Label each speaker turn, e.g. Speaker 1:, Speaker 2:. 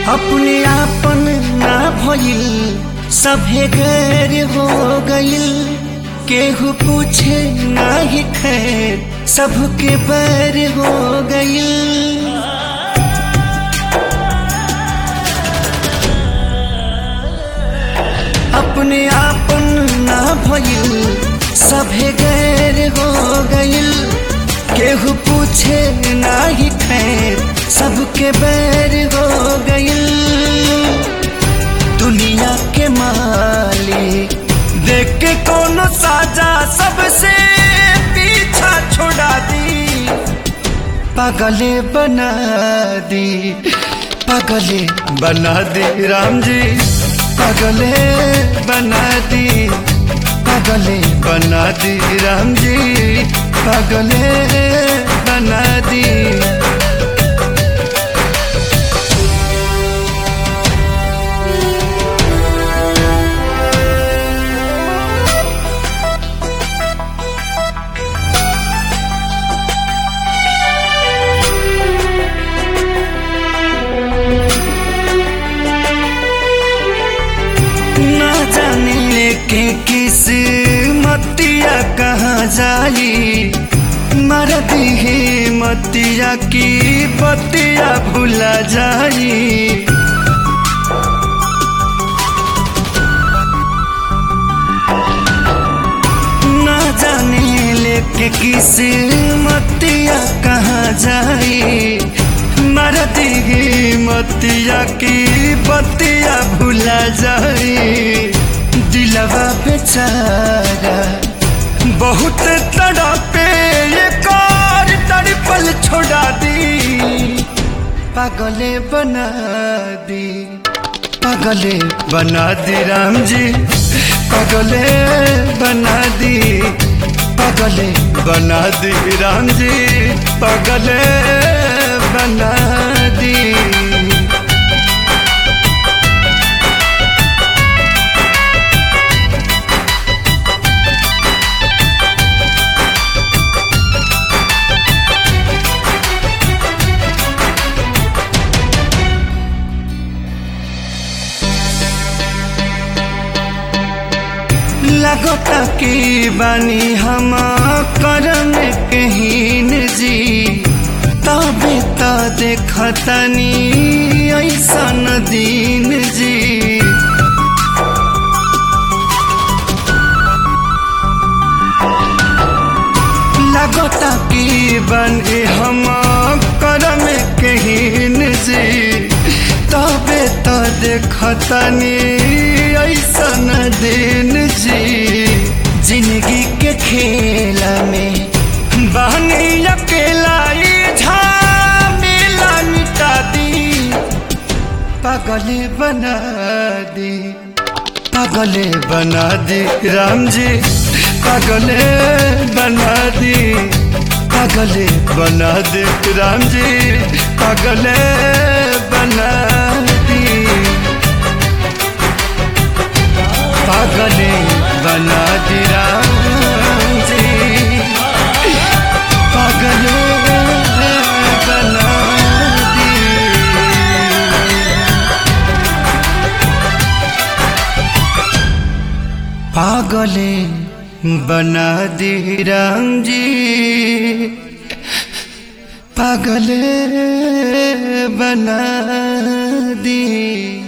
Speaker 1: अपने आपन ना भइल सभे गैर हो गइल केहू पूछे ना ही खैर सबके बैर हो गइल अपने आपन ना भइल सभे गैर हो गइल केहू पूछे ना ही खैर सबके बैर हो गइल दुनिया के मालिक देख के कोनो साजा सबसे पीछा छोड़ा दी पागले बना दी पागले बना दी राम जी पागले बना दी पागले बना दी राम जी पागले बना दी ना जाने के किस मतिया कहाँ जाई मर दी मतिया की बतिया भुला जाई ना जाने लेके किस मतिया कहाँ जाई मर दी मतिया की बतिया भुला जाई दिलवा बेचारा बहुत तड़पे ये कार तड़पल छोड़ा दी पागले बना दी पागले बना दी राम जी पागले बना दी पागले बना दी राम जी पागले बना दी लगता की बानी हम करम कहीन जी तबे तो देखतनी ऐसन दीन जी लगता की बने हम करम कहीन जी तबे तो देखतनी ऐसन दिन जी जिंदगी के खेल में बहनी अकेला झमेला मिटा दी पागले बना दी पागले बना दी राम जी पागले बना दी पागले बना दी राम जी पागले बना दी पागले बना दी राम जी पागले बना दी पागले बना दी राम जी पागले बना दी